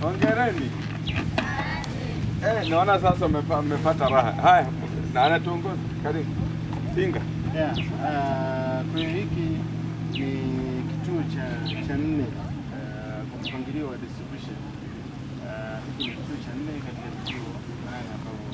Hongereni. Eh, naona sasa umepa- umepata raha. Haya, na anatuongoza. Karibu. Pinga. Yeah, uh, kwa hiyo hiki ni kituo cha cha nne uh, kwa mpangilio wa distribution. Uh, hiki ni kituo cha nne katika vituo nane ambavyo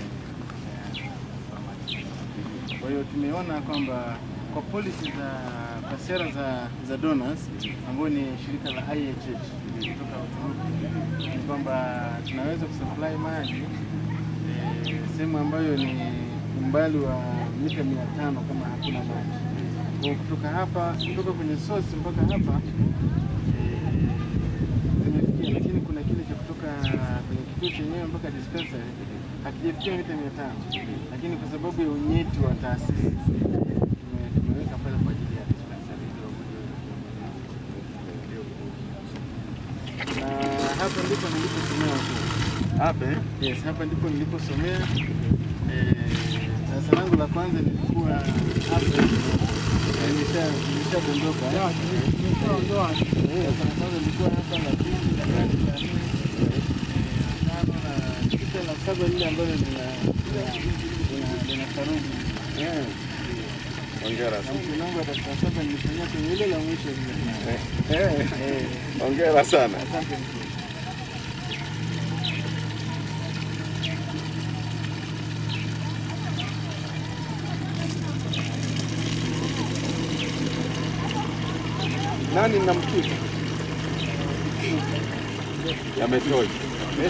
tume- kwa hiyo tumeona kwamba kwa policy za kwa sera za za donors ambayo ni shirika la IHH kutoka Uturuki ni kwamba tunaweza kusupply maji eh, sehemu ambayo ni umbali wa mita mia tano kama hakuna maji. Kwa hiyo kutoka hapa kutoka kwenye source mpaka hapa eh, zimefikia, lakini kuna kile cha kutoka kwenye kituo chenyewe mpaka dispensary hakijafikia mita mia tano, lakini kwa sababu ya unyeti wa taasisi tume- tumeweka pale kwa ajili ya dispensary ili wagonjwa na hapa ndipo niliposomea huko. Hapa eh? Yes, hapa ndipo niliposomea. Eh, Darasa langu la kwanza nilikuwa hapa, eh, nilisha- nilishadondoka. Eh, Darasa la kwanza nilikuwa hapa, la pili, la tatu, la nne, eh, la tano, na kisha la saba lile ambalo lina lina- lina- lina saruji. Eh. Hongera Na sana. mwisho langu wa darasa la saba nilifanyia kwenye ile la mwisho lile. Eh. Eh, Hongera sana. Asante mkuu. Nani namkuta? Yametosha. Eh?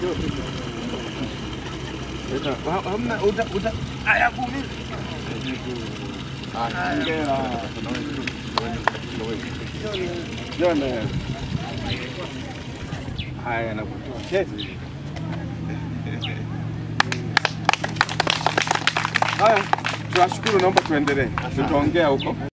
Eka, ha- Hamna uta uta aya kumi. Ah, hongera. Jona. Haya nakutoa. Keti. Haya, tunashukuru, naomba tuendelee. Tutaongea huko.